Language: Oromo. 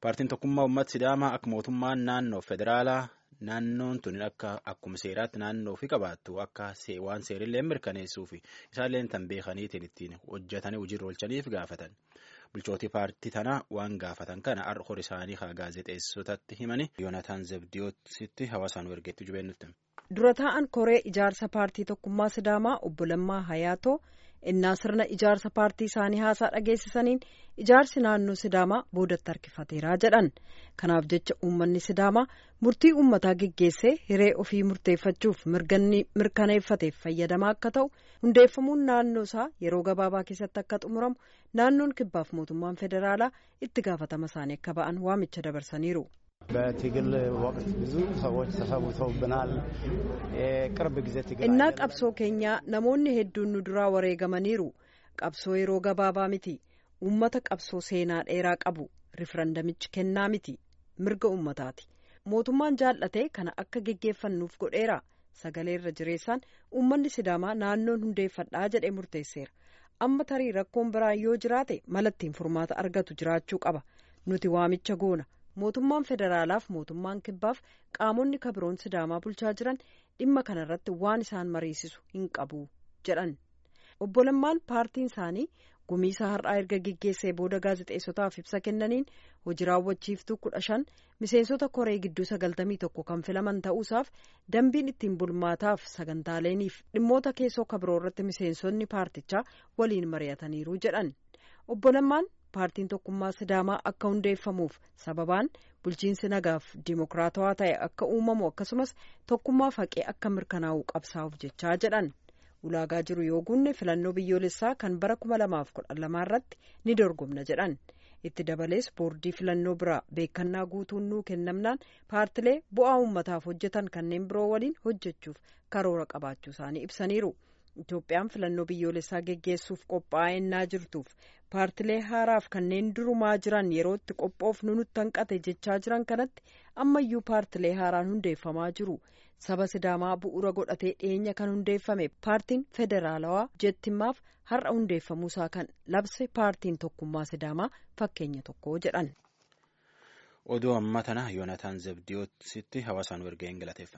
Paartiin tokkummaa uummata Sidaamaa akka mootummaan naannoo federaalaa naannoon tun akka akkuma seeraatti naannoo ofii qabaattu akka waan seerillee mirkaneessuu fi isaallee tan beekaniitiin ittiin hojjetanii hojiirra oolchaniif gaafatan. Bulchootii paartii tanaa waan gaafatan kana har'a isaanii haa gaazexeessotatti himanii Yoonataan Zebdiyootsitti hawaasaan ergeetti jubeennutti. Dura taa'an koree ijaarsa paartii tokkummaa Sidaamaa obbo Lammaa Hayaatoo innaa sirna ijaarsa paartii isaanii haasaa dhageessisaniin ijaarsi naannoo Sidaamaa boodatti harkifateeraa jedhan. Kanaaf jecha uummanni Sidaamaa murtii uummataa geggeessee hiree ofii murteeffachuuf mirkaneeffateef fayyadamaa akka ta'u hundeeffamuun naannoo isaa yeroo gabaabaa keessatti akka xumuramu naannoon kibbaaf mootummaan federaalaa itti gaafatama isaanii akka ba'an waamicha dabarsaniiru. በትግል ወቅት ብዙ ሰዎች ተሰውተውብናል። የቅርብ ጊዜ ትግል innaa qabsoo keenyaa namoonni hedduun nu duraa wareegamaniiru qabsoo yeroo gabaabaa miti uummata qabsoo seenaa dheeraa qabu rifarandamichi kennaa miti mirga uummataati mootummaan jaallatee kana akka geggeeffannuuf godheera sagalee irra jireessaan uummanni sidaamaa naannoon hundeeffadhaa jedhee murteesseera amma tarii rakkoon biraan yoo jiraate malattiin furmaata argatu jiraachuu qaba nuti waamicha goona. mootummaan federaalaaf mootummaan kibbaaf qaamonni kabiroon sidaamaa bulchaa jiran dhimma kanarratti waan isaan mariisisu hin qabu jedhan obbo Lammaan paartiin isaanii gumiisa har'aa erga geggeessee booda gaazexeessotaaf ibsa kennaniin hojii raawwachiiftuu kudha shan miseensota koree gidduu sagaltamii tokko kan filaman ta'uusaaf dambiin ittiin bulmaataaf sagantaaleeniif dhimmoota keessoo kabiroo irratti miseensonni paartichaa waliin mari'ataniiru jedhan obbo Lammaan. paartiin tokkummaa sidaamaa akka hundeeffamuuf sababaan bulchiinsi nagaaf dimokiraatawaa ta'e akka uumamu akkasumas tokkummaaf haqee akka mirkanaa'u qabsaa'uuf jechaa jedhan ulaagaa jiru yoo guunne filannoo biyyoolessaa kan bara kuma lamaaf kudha lamaa irratti ni dorgomna jedhan itti dabalees boordii filannoo biraa beekannaa guutuun nuu kennamnaan paartilee bu'aa uummataaf hojjetan kanneen biroo waliin hojjechuuf karoora qabaachuu isaanii ibsaniiru. Itoophiyaan filannoo biyyoolessaa geggeessuuf qophaa'ennaa jirtuuf paartilee haaraaf kanneen durumaa jiran yeroo itti qophoofnu nutti hanqate jechaa jiran kanatti ammayyuu paartilee haaraan hundeeffamaa jiru saba sidaamaa bu'uura godhatee dhiyeenya kan hundeeffame paartiin federaalawaa jettimmaaf har'a hundeeffamuusaa kan labse paartiin tokkummaa sidaamaa fakkeenya tokko jedhan. Oduu amma tana Yoonataan Zebdiyootsitti hawaasaan erga hin galateeffa.